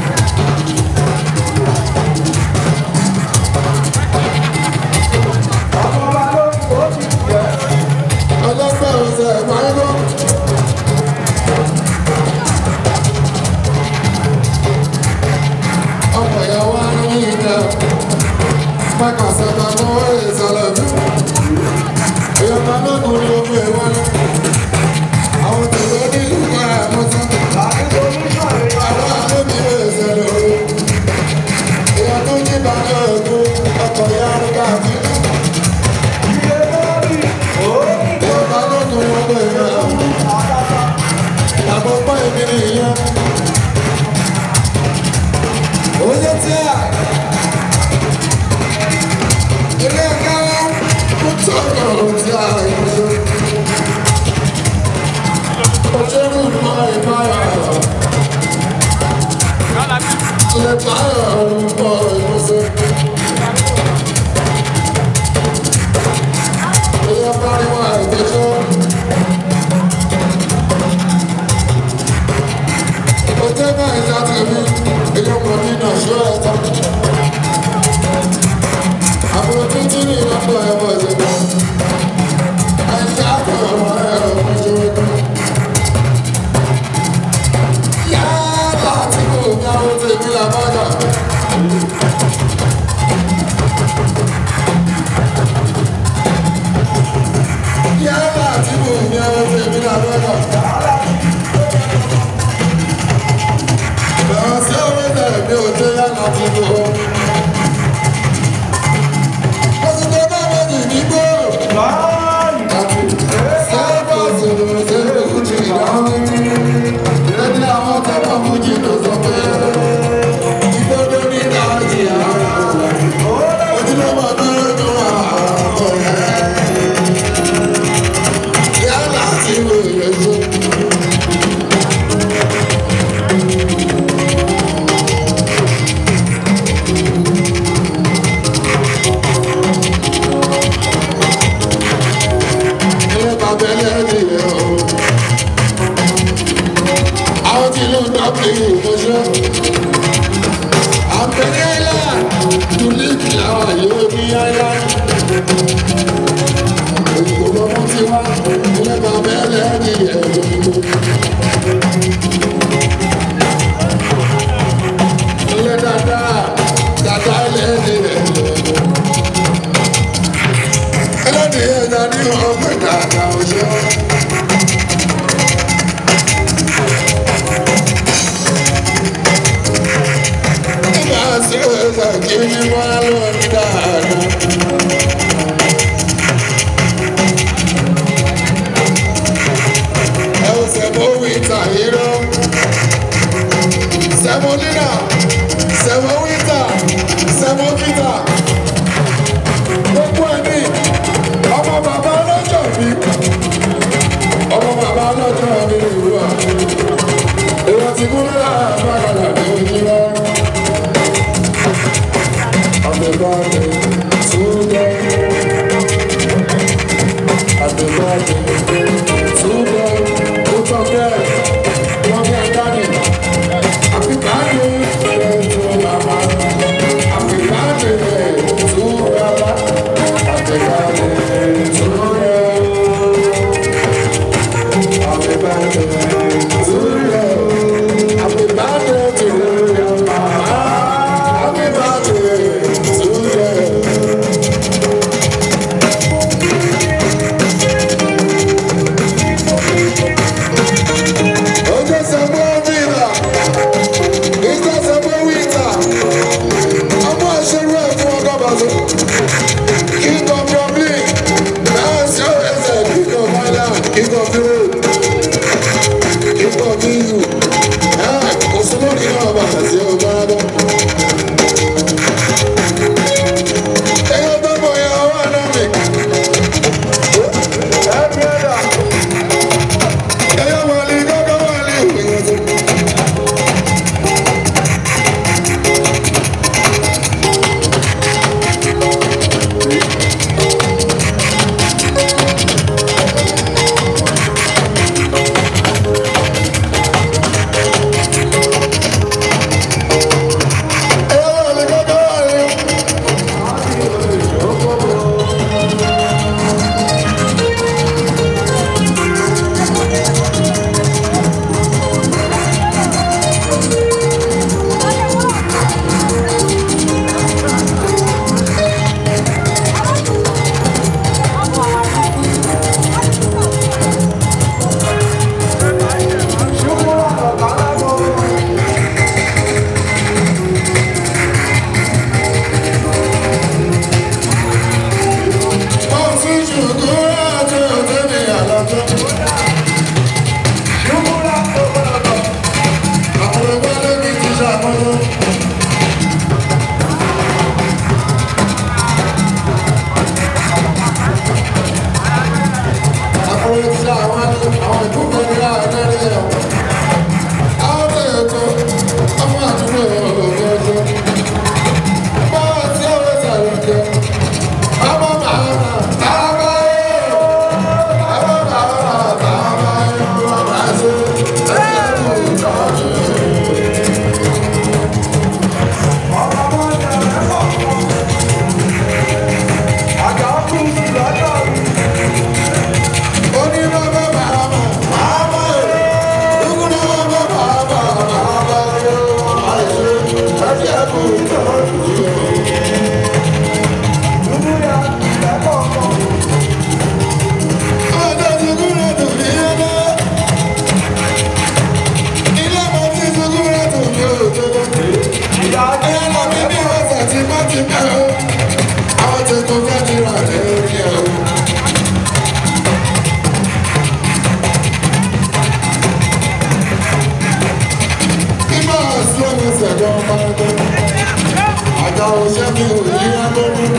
ọmọ bá ló ní kó ti jẹ. ọlọ́pàá ọ̀sẹ̀ ìpàgọ́. ọmọ ìyàwó arúgbó ìjà pàkà sábà mọ́ ìsàlẹ̀ mi. ìyọ̀pá lókun ni ó gbé wọlé. àwọn tòló ní ìlú àmọ́tá. àti solúṣàn rẹ̀ àwọn àlóbi lè ṣẹlẹ̀ o. ìyá tó ní ìbàdàn ògùn ọkọ̀ ìyá arúgbó àti ilé lórí òókì tó ìyọ̀pá lókun wọn gbé wọlé. àtàtà. àkọ́kọ́ èmi nìyẹn. Oye tí a. Ilé ẹ̀ka wa Happy birthday to them. Both of them. Mommy and daddy. Happy birthday to mama. Happy birthday to baba. Happy birthday to them. Happy birthday to them. Happy birthday to them, mama. Happy birthday to them. Oje sabo vila, ita sabo wita, ọmọ àṣẹrú ẹ̀ fún ọgọ́ bàtú. King of your league, náà sí ọ̀rẹ́sẹ̀ king of Island, king of Europe, king of EU. Kò sí lórí náà bàtà sí ọgbà bọ́. Ẹyọ tó mọ̀ yẹn ọwọ́ àná mi. Ẹ bí ẹ̀dá. Ẹyọ wọlé gbọ́dọ̀ wọlé ìwé tó. Ẹyọ wọlé gbọ́dọ̀ wọlé. Wọ́n fi ṣùgbọ́n àti òtẹ́ mi àlọ́jọ́. Àwọn ẹgbẹ́ lóbi ti ṣàkóso. Àwọn ẹgbẹ́ àwọn àwọn ìdúgbò ní àárẹ̀ rẹ̀. Àwọn ètò ọmọ àdúgbò ọ̀gọ́jọ́. Báwo tí àwọn ìsàlẹ̀ jẹ́? Ọmọ màmá, bàbá yẹn. Ọmọ màmá, bàbá yẹn. Bàbá ṣe ẹ̀rù ìtọ́jú. Oní bàbá màmá, bàbá yẹn. Dúkúrú bàbá bàbá, bàbá yẹn. Bàbá ṣe ẹ̀rù ìtọ́jú. Ọjọ́ ìdúró dùn ní ẹgbẹ́. Ilé ọmọ tí ìdúró dùn ní òjò. Ẹyẹ lọ bí bí ọ̀sẹ̀ tí wọ́n ti bẹ̀ ọ́. Àwọn tí kò fẹ́ ti rà lórí ẹ̀ o. Ibà sí ọmọ ìṣẹ̀dọ̀ ọmọ ẹgbẹ́. Àjà òṣèlú òyìnbó lórí.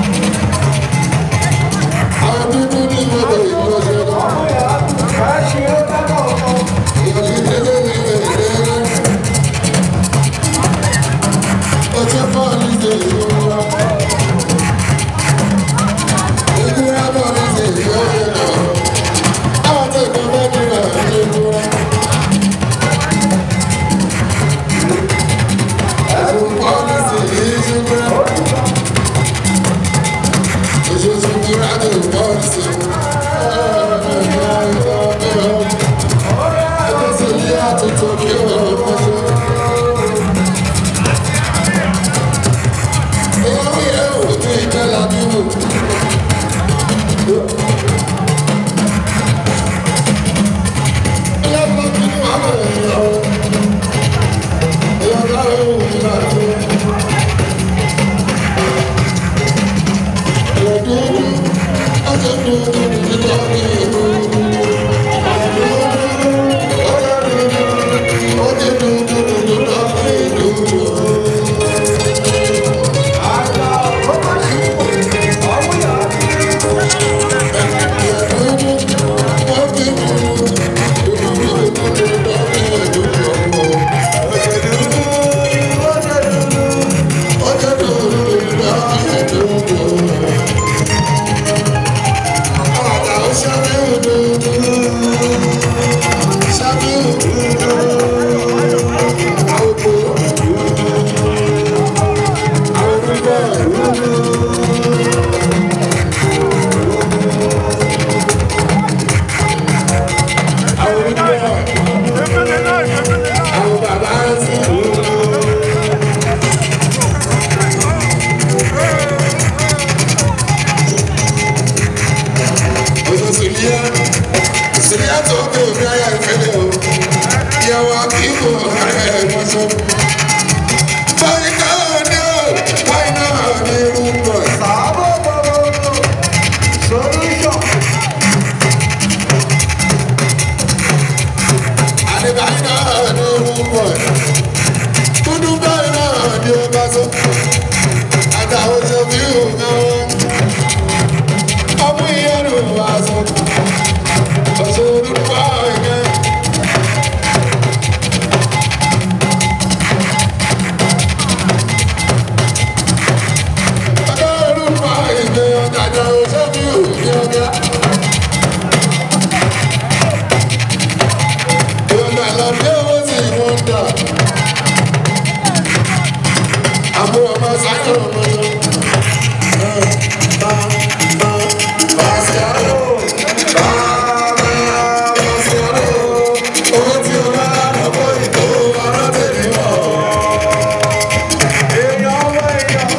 Àwọn dúdú ní gbogbo ìlú ọ̀ṣẹ́gun. sílẹ̀ tó kó mi ayé ìfẹ́lẹ́ o ìyàwó akíkó ọ̀rẹ́ ìmọ̀sọ́. báyìí náà ni ó báyìí náà ni irú pọ̀ Sábò gbogbo solution. àdìbáyìí náà ni irú pọ̀ dúdú báyìí náà ni ó bá sọ àtàwọn tó fi hù náà ọmú ìyẹn ló wá sọ ọ̀sẹ̀ olùkọ́ ẹ̀gẹ́. Èèyàn ọmọ èèyàn.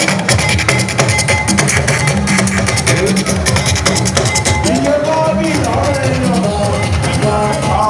Iye bọ́ọ̀lì ọ̀rọ̀ èèyàn.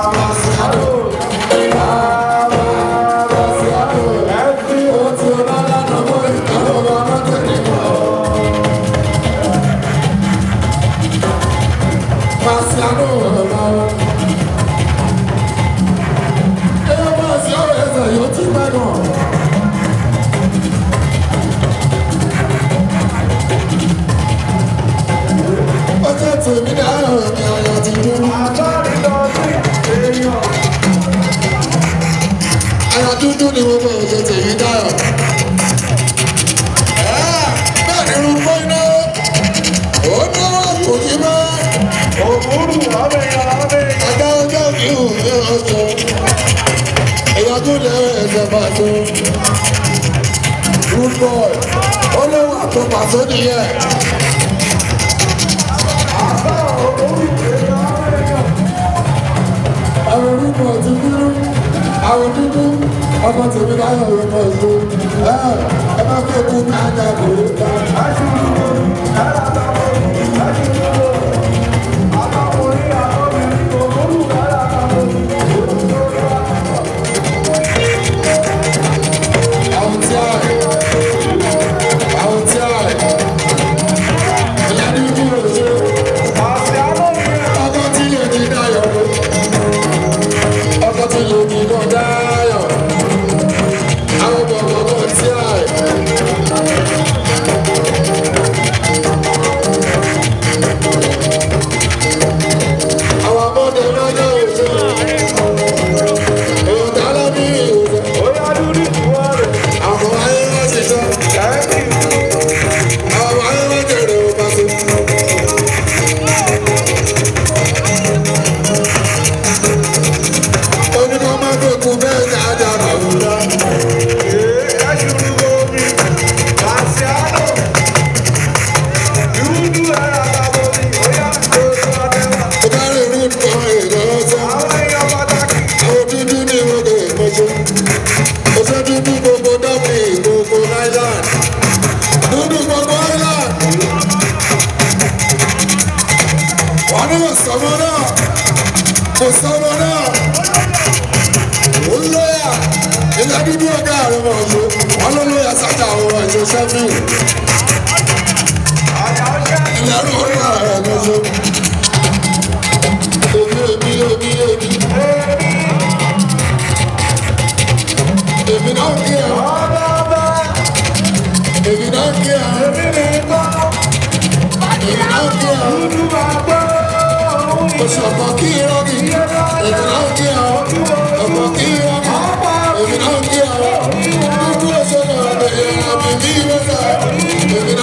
Ọjọ́ tèmi dáhùn ní ọ̀yọ́ ti dúró. Àtọ́rí lọ sí èèyàn. Ara dúdú ni wọ́n bọ̀ ọjọ́ tèmi dáhùn. Bẹ́ẹ̀ ni irun fọ́ iná. Ó náwó kò kí mọ́. Òmùrù ọmọ èèyàn ọmọ èèyàn. Àgbà ọjọ́ mi ò ní ọjọ́. Èèyàn tó lẹ ẹsẹ̀ pàṣẹ. Good boy. Ó léwu àtọ́ pàṣẹ nìyẹn. Àwọn orúkọ ti dúró. Àwọn dúdú. Ọmọ tèmi láyọ̀ orúkọ ìlú. Ẹ ẹ má fẹ́ kú ní ajá kò lè dá. Àwọn tí a rẹ̀. Àwọn tí a rẹ̀. Ìyá dúdú ò ṣe. Ọkọ tí lè di dayọ̀. Ọkọ tí lè di lọ dayọ̀. Àwọn bọ̀bọ̀ bọ̀ tí a rẹ̀. Àwọn abọ́dé lọ́jọ́ òṣèlú. Èèyàn dáná bí ìwòsàn. Àwọn ayé wọ́n ti sọ. Àwọn ayé wọ́n jèrè ó bá so. Oníkan máa ń fòkun bẹ́ẹ̀ ní ajá àwùjọ. Ó bá rí irú kan èrò ọ̀sán. Àwọn dúdú ní ìwọ́gbẹ̀ ìmọ̀ṣẹ́. Oṣù dúdú gbogbo dọ́bì gbogbo Island. Dúdú gbogbo Island. Wọ́n ní kò sọ́mọ náà. Kò sọ́mọ náà. Ó ń lóyà. Ilé dúdú ọ̀gá àrùn ọ̀ṣọ́. Wọ́n ló lóyà sájà àwọn ọ̀ṣọ́ sẹ́fìn. Ilé ẹ̀rọ orí ààrẹ lọ́ṣọ́. Èmi èmi èmi èmi. Èmi náà kí ẹ. Èmi náà kí ẹ. Èmi náà kí ẹ. Oṣù ọ̀pọ̀ kí irọ́ mi. Èmi náà kí ẹ. Ọ̀pọ̀ kí irọ́ mi. Èmi náà kí ẹ. Dúdú oṣù náà bẹ̀rẹ̀ àmì bí ìrẹsà. Èmi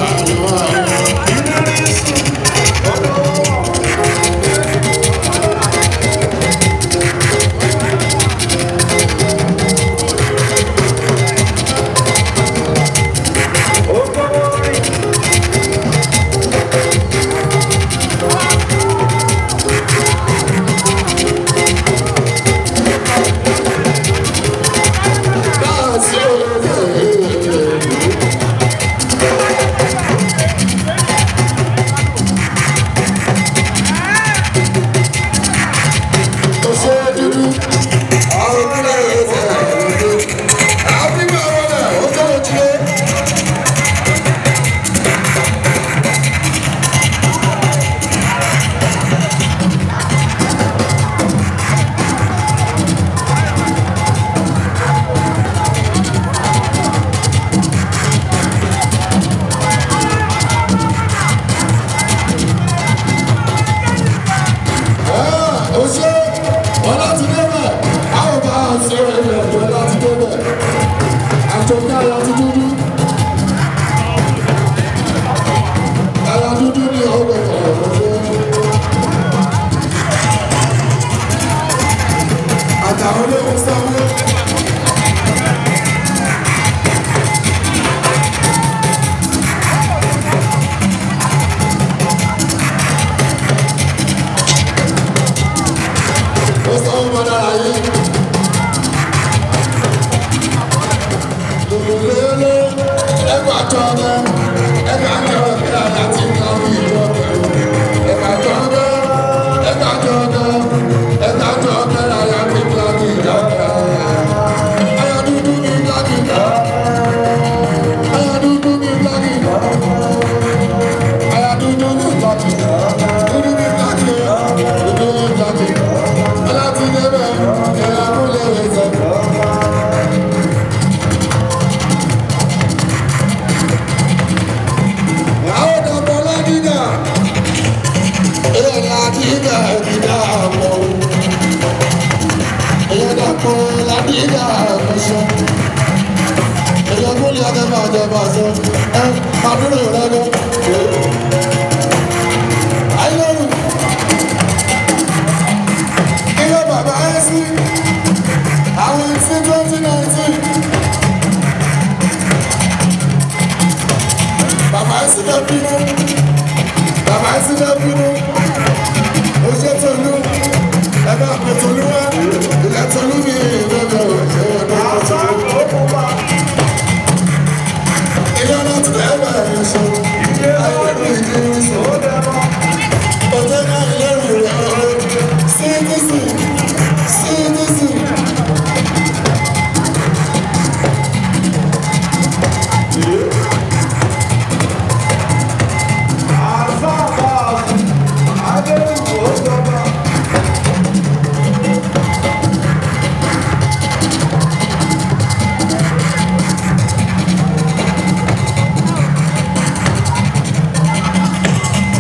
Thank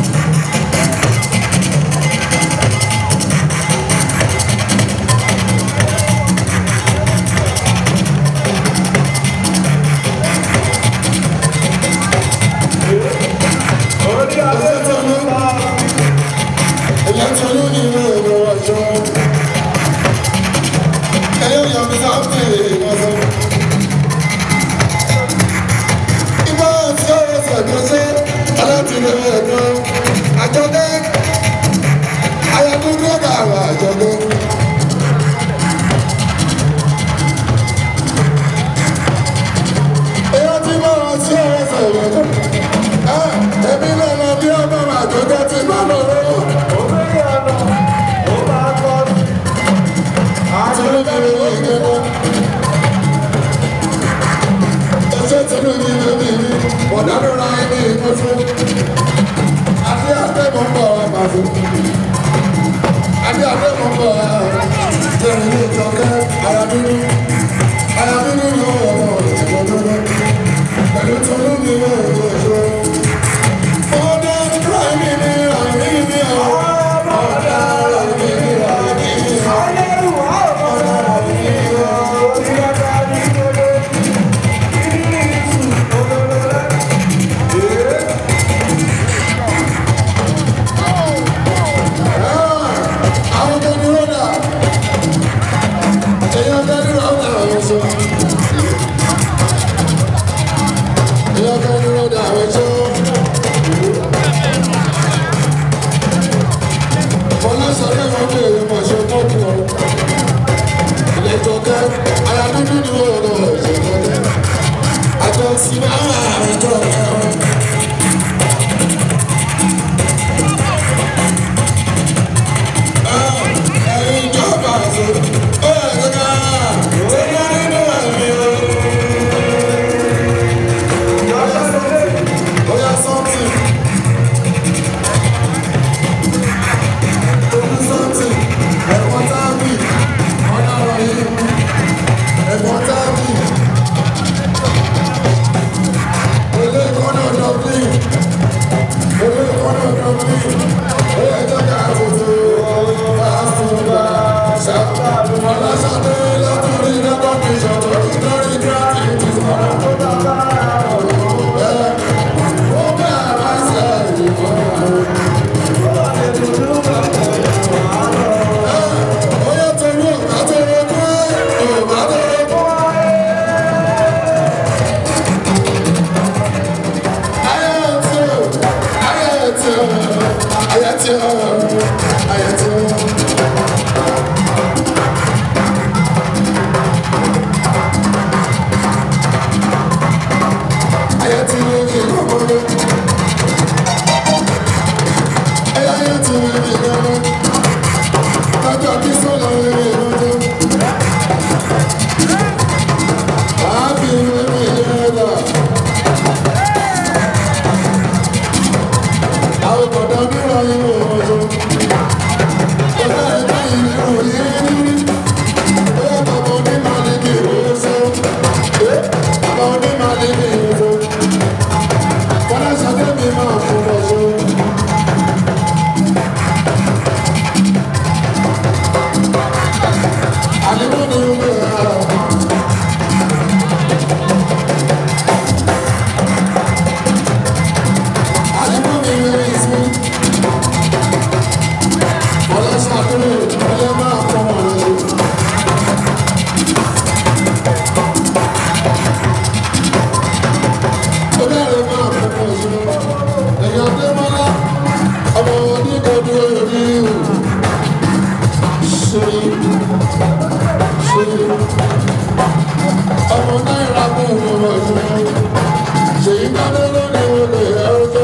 ọmọ náírà mú un lọ sí ṣèyí dáná lónìí olè ẹ̀rọ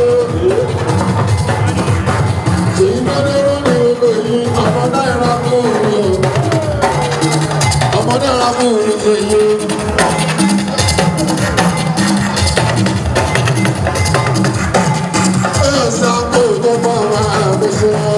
ṣèyí dáná lónìí olè yìí ọmọ náírà mú un lọ ọmọ náírà mú un lọ yìí. ẹ̀ sáko tó bá wà lọ sí ọ.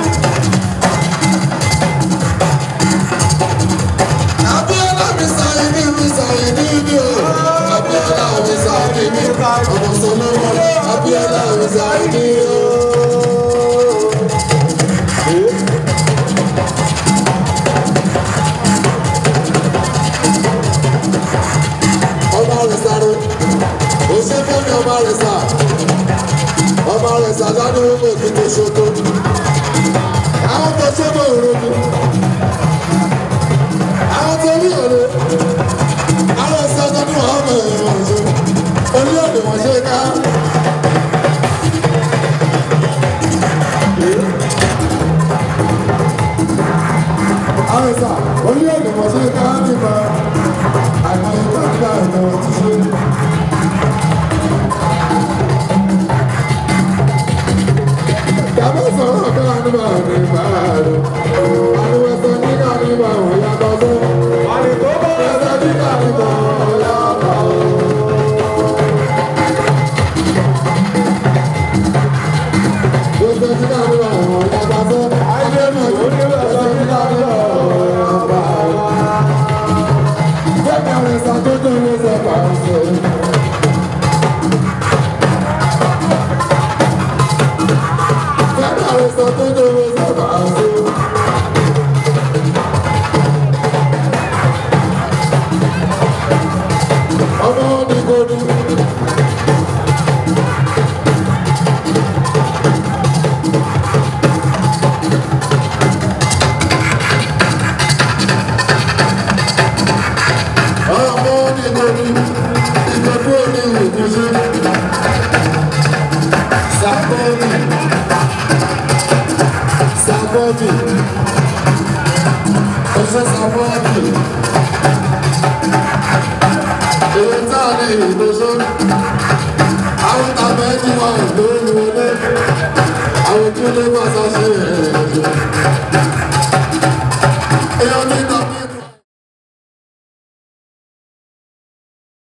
Abiola mi sáyé ní mi sáyé ní mi o. Abiola mi sáyé ní mi. Ọmọ Solomon. Abiola mi sáyé ní o. Ọmọ rẹ̀ sáré. Oṣù Fẹ́mi ọmọ rẹ̀ sá. Ọmọ rẹ̀ sá lánàá ó mọ̀ kí tó ṣoto. Àwọn tó ṣoto ìrònú àwọn tó rí òde àwọn ìsọjọ ní wọn mọ èèyàn ọjọ orí òde wọn ṣe ká. àwọn ìsà orí òde wọn ṣe ká nípa àìmọye gbàgbà ìtàn ti ṣe. Yàtọ̀ sọ̀rọ̀ ká nípa nípa rẹ̀. Àdúgbò sọ nígbà nípa òun yàtọ̀ sọ́rọ̀. Ẹsẹ̀ nígbà nípa òun yàtọ̀ sọ́rọ̀. Ẹsẹ̀ nígbà nípa òun yàtọ̀ sọ́rọ̀. Ẹsẹ̀ nígbà nípa òun yàtọ̀ sọ́rọ̀. Fẹ́mi àwọn ẹ̀sà tó tó ló sọ pàṣẹ. Fẹ́mi àwọn ẹ̀sà tó tó ló sọ pàṣẹ. ọmọ onígbòdú. ọmọ onígbòdú ìgbòdú òní ìwòkúnṣe. sàkóòmì sàkóòmì ọ̀sẹ̀ sàkóòmì èyí tá a lè ìgbésó àwọn tàbí ẹni wà lórí ilé àwọn tí ó lé wà sá